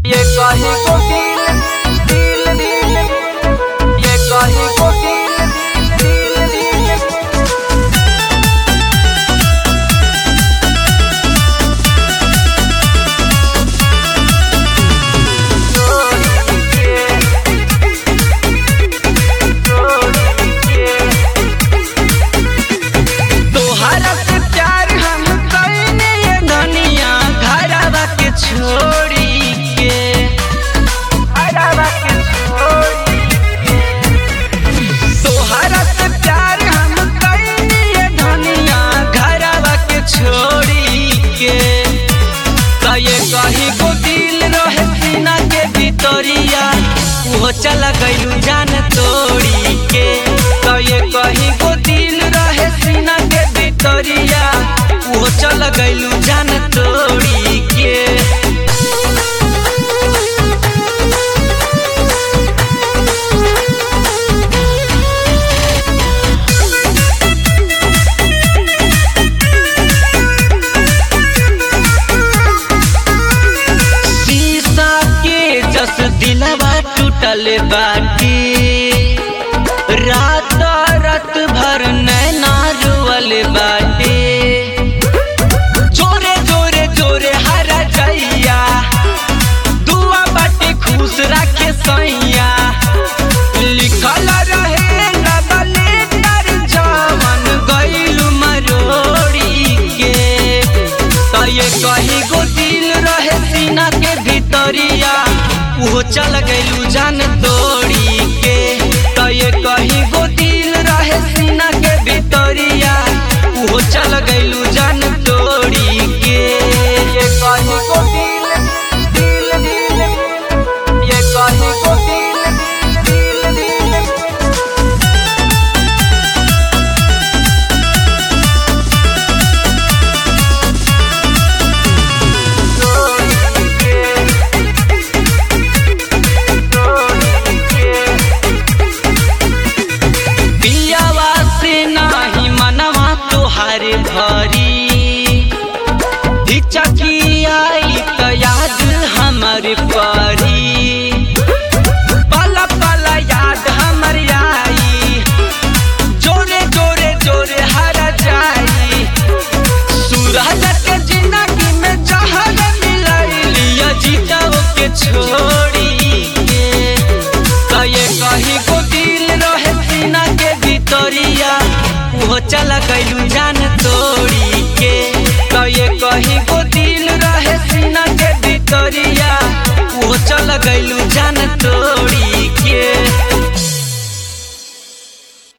ये कहीं को दिल दिल दिल ये कहीं को दिल दिल दिल दिल तोहरा से प्यार हम कइने ये धनिया घरवा के छोड़ी के घरवा के छोड़ी के तोहरा से प्यार हम कइने ये धनिया घरवा के छोड़ी के कहे कहीं को दिल रहे सीना के भीतरिया वो चला गइलू जान तोड़ी के कहे कहीं को दिल रहे सीना के भीतरिया वो चला गइलू जान तोड़ी के शीशा के जस दिलवा टूटल बाटी रात रात भर नैना रुअल बाटे जोरे जोरे जोरे हरा जइया दुआ बाटे खुश रखे सैया लिखल रहे नबले तर जवन गइलू मरोड़ी के तये कहीं गो दिल रहे सीना के भीतरिया उहो चल गइलू जान तोड़ी के तये कहीं गो दिल रहे सीना के भीतरिया उहो चल गइलू जान तोड़ी के ये कहीं गो दिल दिल दिल ये कहीं गो दिल दिल दिल दिल पियावा से नाही मनवा तोहार भरी हिचकी आई त याद हमर परी पला पला याद हमर आई जोरे जोरे जोरे हरा जाई सूरज के जिंदगी में जहर मिलैलिया जीताओ के छोड़ी के कहे कहीं को दिल रहे सीना के भीतरिया वो चला गइलू जान तोड़ी के कहे कहीं को दिल रहे सीना के भीतरिया वो चला गइलू जान तोड़ी